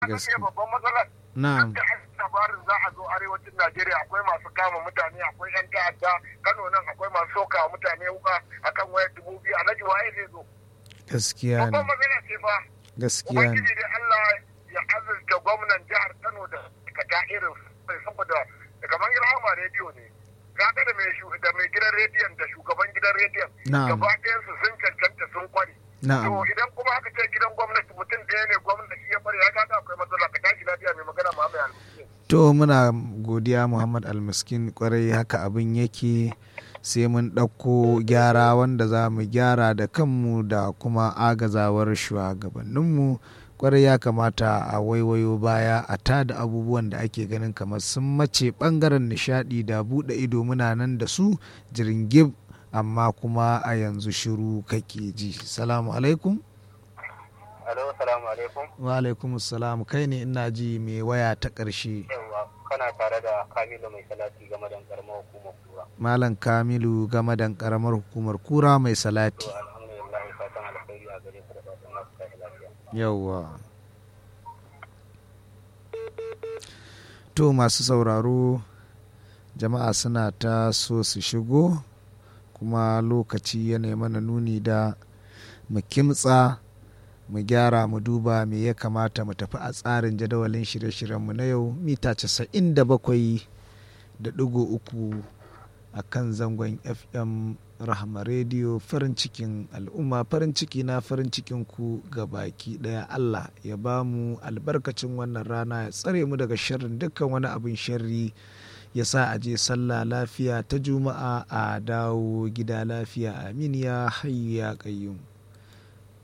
gaske babban matsalar na'am da labarin za a zo arewacin Najeriya akwai masu kama mutane akwai yan ta'adda Kano nan akwai masu soka mutane wuka akan wayar dubu biyu alhaji waye zai zo gaskiya babban ne matsala ce fa gaskiya ne ubangiji dai Allah ya azurta gwamnan jihar Kano da kata irin sai saboda kamar Rahama rediyo ne kaga da mai shu- da mai gidan rediyon da shugaban gidan rediyon Na'am. gaba ɗayan su sun cancanta sun kware to na'am idan kuma aka ce gidan gwamnati mutum ɗaya ne gwamnati ya bari ya kaga akwai matsala ka tashi lafiya mai magana ma mai alƙur'ani to muna godiya muhammad almiskin kwarai haka abin yake sai mun ɗauko gyara wanda za mu gyara da kanmu da kuma agazawar shugabanninmu kwarai ya kamata a waiwayo baya a tada abubuwan da ake ganin kamar sun mace ɓangaren nishaɗi da buɗe ido muna nan da su jiringib amma kuma a yanzu shiru kake ji salamu alaikum Alo, salamu alaikum. wa alaikum salam kai ne ina ji mai waya ta ƙarshe Yawwa, kana tare da Kamilu mai salati game da karamar hukumar kura. Malam Kamilu game da karamar hukumar kura mai salati. To, alhamdulillah, fatan alkhairi a gare ku da fatan masu tashi lafiya. Yawwa. To masu sauraro jama'a suna ta so su shigo kuma lokaci yana mana nuni da mu kimtsa mu gyara mu duba me ya kamata mu tafi a tsarin jadawalin shirye-shiryenmu na yau mita 97 da ɗigo uku a kan zangon fm rahama rediyo farin cikin al'umma farin ciki na farin cikin ku ga baki ɗaya allah ya ba mu albarkacin wannan rana ya tsare mu daga sharrin dukkan wani abin sharri ya sa a je sallah lafiya ta juma'a a dawo gida lafiya amin ya hayyu ya qayyum